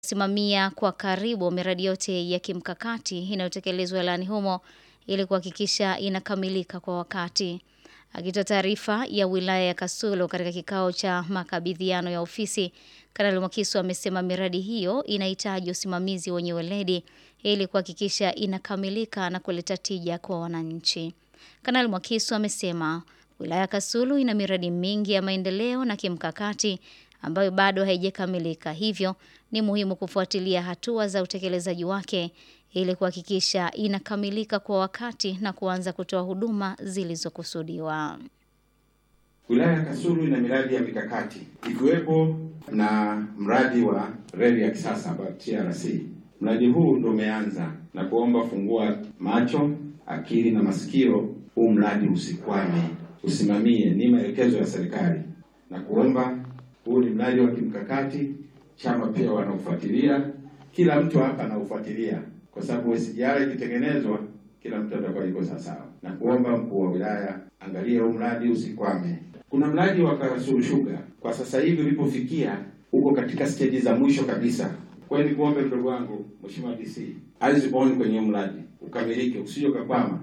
simamia kwa karibu miradi yote ya kimkakati inayotekelezwa wilayani humo ili kuhakikisha inakamilika kwa wakati. Akitoa taarifa ya wilaya ya Kasulu katika kikao cha makabidhiano ya ofisi, Kanali Mwakisu amesema miradi hiyo inahitaji usimamizi wenye weledi ili kuhakikisha inakamilika na kuleta tija kwa wananchi. Kanali Mwakisu amesema wilaya ya Kasulu ina miradi mingi ya maendeleo na kimkakati ambayo bado haijakamilika, hivyo ni muhimu kufuatilia hatua za utekelezaji wake ili kuhakikisha inakamilika kwa wakati na kuanza kutoa huduma zilizokusudiwa. Wilaya ya Kasulu ina miradi ya mikakati ikiwepo na mradi wa reli ya kisasa ambayo TRC. Mradi huu ndio umeanza na kuomba fungua macho, akili na masikio, huu mradi usikwame, usimamie, ni maelekezo ya serikali na kuomba. Huu ni mradi wa kimkakati, chama pia wanaofuatilia, kila mtu hapa anaufuatilia kwa sababu SGR ikitengenezwa kila mtu atakuwa yuko sawasawa, na kuomba mkuu wa wilaya angalia huu mradi usikwame. Kuna mradi wa Kasulu Sugar kwa sasa hivi ulipofikia uko katika steji za mwisho kabisa. Kwa hiyo nikuombe mdogo wangu Mheshimiwa DC eyes on kwenye mradi ukamilike, usije ukakwama.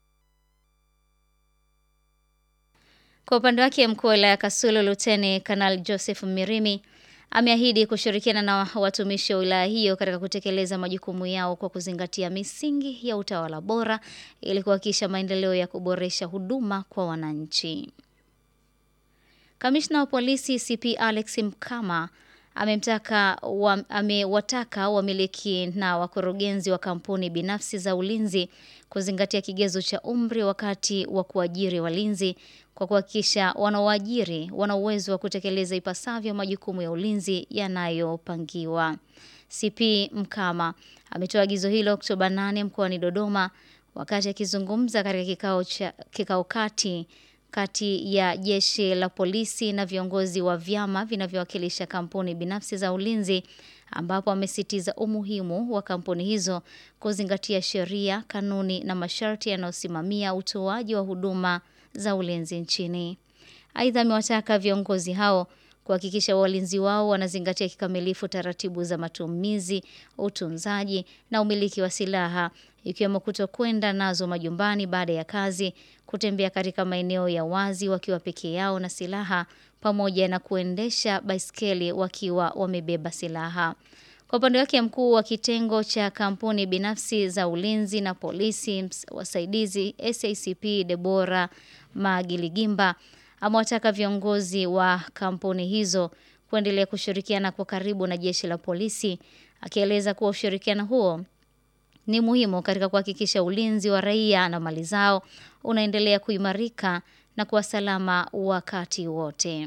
Kwa upande wake mkuu wa wilaya ya Kasulu Luteni Kanali Joseph Mirimi ameahidi kushirikiana na watumishi wa wilaya hiyo katika kutekeleza majukumu yao kwa kuzingatia misingi ya utawala bora ili kuhakikisha maendeleo ya kuboresha huduma kwa wananchi. Kamishna wa polisi CP Alex Mkama amemtaka wa, amewataka wamiliki na wakurugenzi wa kampuni binafsi za ulinzi kuzingatia kigezo cha umri wakati wa kuajiri walinzi kwa kuhakikisha wanaoajiri wana uwezo wa kutekeleza ipasavyo majukumu ya ulinzi yanayopangiwa. CP Mkama ametoa agizo hilo Oktoba 8 mkoani Dodoma wakati akizungumza katika kikao cha kikao kati kati ya jeshi la polisi na viongozi wa vyama vinavyowakilisha kampuni binafsi za ulinzi ambapo amesitiza umuhimu wa kampuni hizo kuzingatia sheria, kanuni na masharti yanayosimamia utoaji wa huduma za ulinzi nchini. Aidha, amewataka viongozi hao kuhakikisha walinzi wao wanazingatia kikamilifu taratibu za matumizi, utunzaji na umiliki wa silaha ikiwemo kutokwenda nazo majumbani baada ya kazi, kutembea katika maeneo ya wazi wakiwa peke yao na silaha, pamoja na kuendesha baiskeli wakiwa wamebeba silaha. Kwa upande wake, mkuu wa kitengo cha kampuni binafsi za ulinzi na polisi wasaidizi SACP Debora Magiligimba amewataka viongozi wa kampuni hizo kuendelea kushirikiana kwa karibu na jeshi la polisi, akieleza kuwa ushirikiano huo ni muhimu katika kuhakikisha ulinzi wa raia na mali zao unaendelea kuimarika na kuwa salama wakati wote.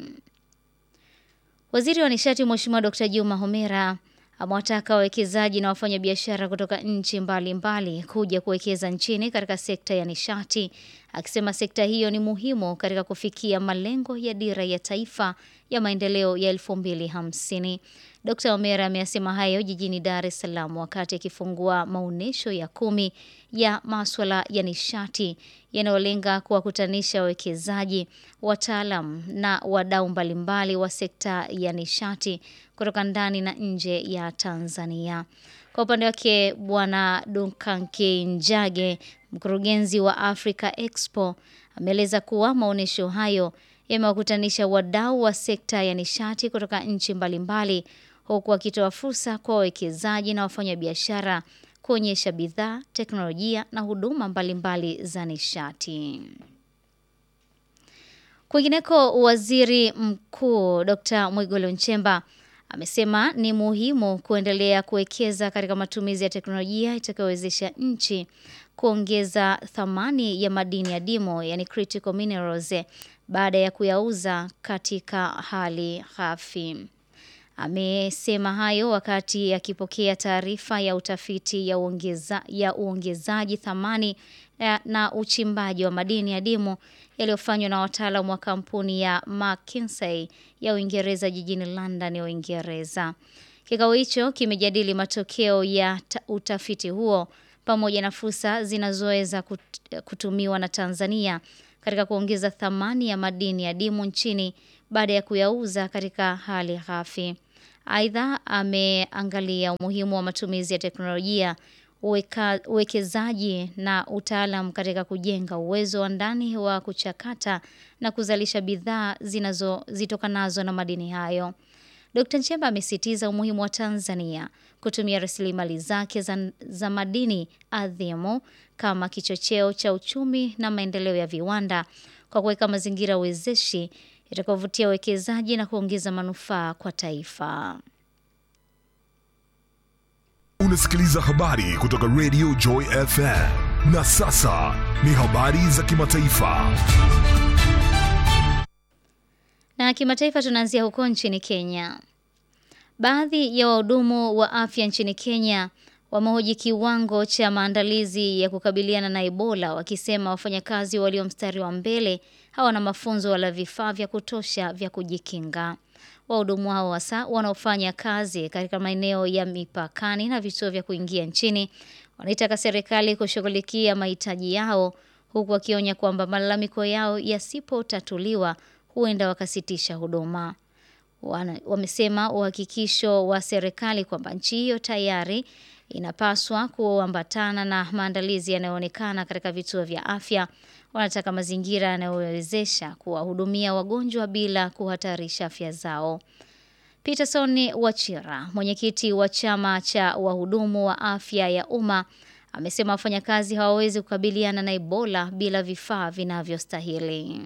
Waziri wa Nishati Mheshimiwa Dr. Juma Homera amewataka wawekezaji na wafanyabiashara kutoka nchi mbalimbali kuja kuwekeza nchini katika sekta ya nishati, akisema sekta hiyo ni muhimu katika kufikia malengo ya dira ya taifa ya maendeleo ya 2050. Dr. Omera ameyasema hayo jijini Dar es Salaam wakati akifungua maonyesho ya kumi ya maswala ya nishati yanayolenga kuwakutanisha wawekezaji, wataalam na wadau mbalimbali wa sekta ya nishati kutoka ndani na nje ya Tanzania. Kwa upande wake, Bwana Dunkanke Njage, mkurugenzi wa Africa Expo, ameeleza kuwa maonyesho hayo yamewakutanisha wadau wa sekta ya nishati kutoka nchi mbalimbali huku akitoa fursa kwa wawekezaji na wafanyabiashara kuonyesha bidhaa, teknolojia na huduma mbalimbali za nishati. Kwingineko, waziri mkuu Dr. Mwigulu Nchemba amesema ni muhimu kuendelea kuwekeza katika matumizi ya teknolojia itakayowezesha nchi kuongeza thamani ya madini ya dimo, yani critical minerals, baada ya kuyauza katika hali ghafi. Amesema hayo wakati akipokea taarifa ya utafiti ya, uongeza, ya uongezaji thamani na, na uchimbaji wa madini ya dimu yaliyofanywa na wataalamu wa kampuni ya McKinsey ya Uingereza jijini London ya Uingereza. Kikao hicho kimejadili matokeo ya utafiti huo pamoja na fursa zinazoweza kutumiwa na Tanzania katika kuongeza thamani ya madini ya dimu nchini baada ya kuyauza katika hali ghafi. Aidha, ameangalia umuhimu wa matumizi ya teknolojia, uweka- uwekezaji na utaalam katika kujenga uwezo wa ndani wa kuchakata na kuzalisha bidhaa zinazo zitokanazo na madini hayo. Dkt. Nchemba amesisitiza umuhimu wa Tanzania kutumia rasilimali zake za, za madini adhimu kama kichocheo cha uchumi na maendeleo ya viwanda kwa kuweka mazingira wezeshi yatakayovutia uwekezaji na kuongeza manufaa kwa taifa. Unasikiliza habari kutoka Radio Joy FM. Na sasa ni habari za kimataifa. Na kimataifa tunaanzia huko nchini Kenya. Baadhi ya wahudumu wa afya nchini Kenya wamehoji kiwango cha maandalizi ya kukabiliana na Ebola wakisema wafanyakazi walio mstari wa mbele hawana mafunzo wala vifaa vya kutosha vya kujikinga. Wahudumu hao hasa wanaofanya kazi katika maeneo ya mipakani na vituo vya kuingia nchini wanaitaka serikali kushughulikia mahitaji yao huku wakionya kwamba malalamiko yao yasipotatuliwa huenda wakasitisha huduma. Wana- Wamesema uhakikisho wa serikali kwamba nchi hiyo tayari inapaswa kuambatana na maandalizi yanayoonekana katika vituo vya afya. Wanataka mazingira yanayowezesha kuwahudumia wagonjwa bila kuhatarisha afya zao. Peterson Wachira, mwenyekiti wa chama cha wahudumu wa afya ya umma, amesema wafanyakazi hawawezi kukabiliana na Ebola bila vifaa vinavyostahili.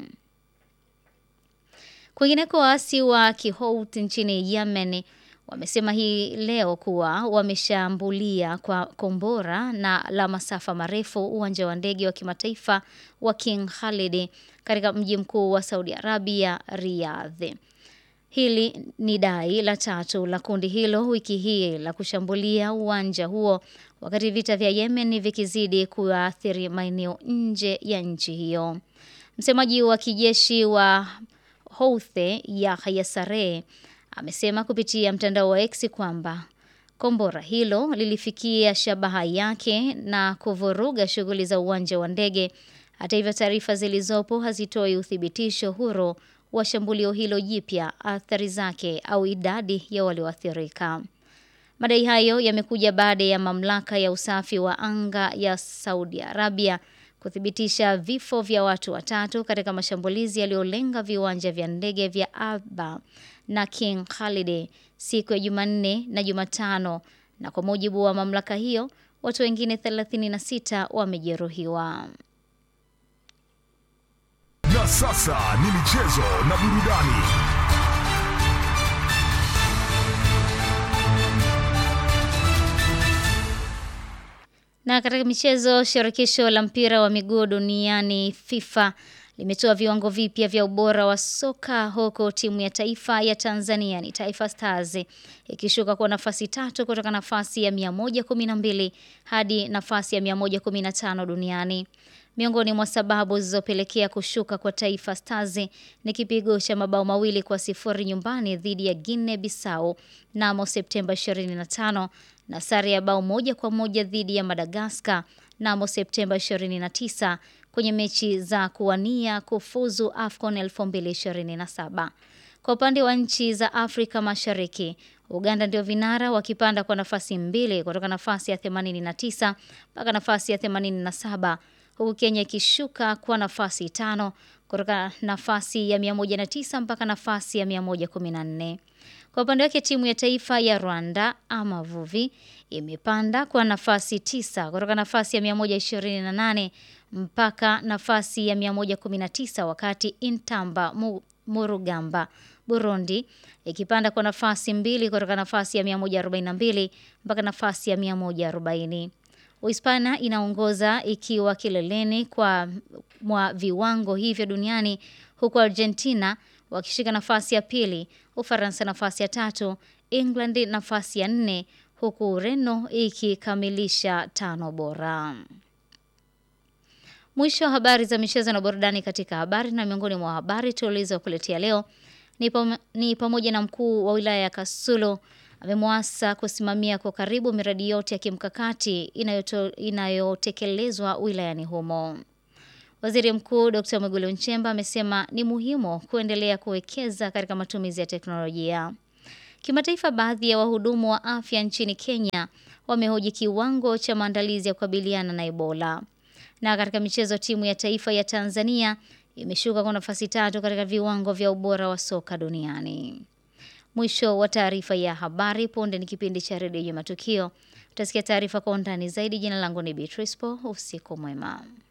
Kwingineko, waasi wa Kihouthi nchini Yemen wamesema hii leo kuwa wameshambulia kwa kombora na la masafa marefu uwanja wa ndege wa kimataifa wa King Khalid katika mji mkuu wa Saudi Arabia, Riyadh. Hili ni dai la tatu la kundi hilo wiki hii la kushambulia uwanja huo wakati vita vya Yemen vikizidi kuathiri maeneo nje ya nchi hiyo. Msemaji wa kijeshi wa Houthi Yahya Saree amesema kupitia mtandao wa X kwamba kombora hilo lilifikia shabaha yake na kuvuruga shughuli za uwanja wa ndege. Hata hivyo, taarifa zilizopo hazitoi uthibitisho huru wa shambulio hilo jipya, athari zake au idadi ya walioathirika. Madai hayo yamekuja baada ya mamlaka ya usafi wa anga ya Saudi Arabia kuthibitisha vifo vya watu watatu katika mashambulizi yaliyolenga viwanja vya ndege vya Aba na King Khalid siku ya Jumanne na Jumatano, na kwa mujibu wa mamlaka hiyo, watu wengine 36 wamejeruhiwa. Na sasa ni michezo na burudani. Na katika michezo, shirikisho la mpira wa miguu duniani FIFA limetoa viwango vipya vya ubora wa soka huko timu ya taifa ya Tanzania ni Taifa Stars ikishuka kwa nafasi tatu kutoka nafasi ya 112 hadi nafasi ya 115 duniani. Miongoni mwa sababu zilizopelekea kushuka kwa Taifa Stars ni kipigo cha mabao mawili kwa sifuri nyumbani dhidi ya Guinea Bissau mnamo Septemba 25 na sare ya bao moja kwa moja dhidi ya Madagascar mnamo Septemba 29 kwenye mechi za kuwania kufuzu AFCON 2027. Kwa upande wa nchi za Afrika Mashariki, Uganda ndio vinara wakipanda kwa nafasi mbili kutoka nafasi ya 89 mpaka nafasi ya 87 huku Kenya ikishuka kwa nafasi tano kutoka nafasi ya 109 mpaka nafasi ya 114. Kwa upande wake timu ya taifa ya Rwanda Amavubi imepanda kwa nafasi tisa kutoka nafasi ya 128 mpaka nafasi ya 119 wakati Intamba Mu- Murugamba Burundi ikipanda kwa nafasi mbili kutoka nafasi ya 142 mpaka nafasi ya 140. Uhispania inaongoza ikiwa kileleni kwa mwa viwango hivyo duniani huku Argentina wakishika nafasi ya pili, Ufaransa nafasi ya tatu, England nafasi ya nne huku Ureno ikikamilisha tano bora. Mwisho wa habari za michezo na burudani katika habari na miongoni mwa habari tulizokuletea leo ni, pam ni pamoja na mkuu wa wilaya ya Kasulu amemwasa kusimamia kwa karibu miradi yote ya kimkakati inayoto, inayotekelezwa wilayani humo. Waziri Mkuu Dr. Mwigulu Nchemba amesema ni muhimu kuendelea kuwekeza katika matumizi ya teknolojia. Kimataifa, baadhi ya wahudumu wa afya nchini Kenya wamehoji kiwango cha maandalizi ya kukabiliana na Ebola. Na katika michezo, timu ya taifa ya Tanzania imeshuka kwa nafasi tatu katika viwango vya ubora wa soka duniani. Mwisho wa taarifa ya habari. Punde ni kipindi cha redio ya Matukio. Utasikia taarifa kwa undani zaidi. Jina langu ni Beatrice Po. Usiku mwema.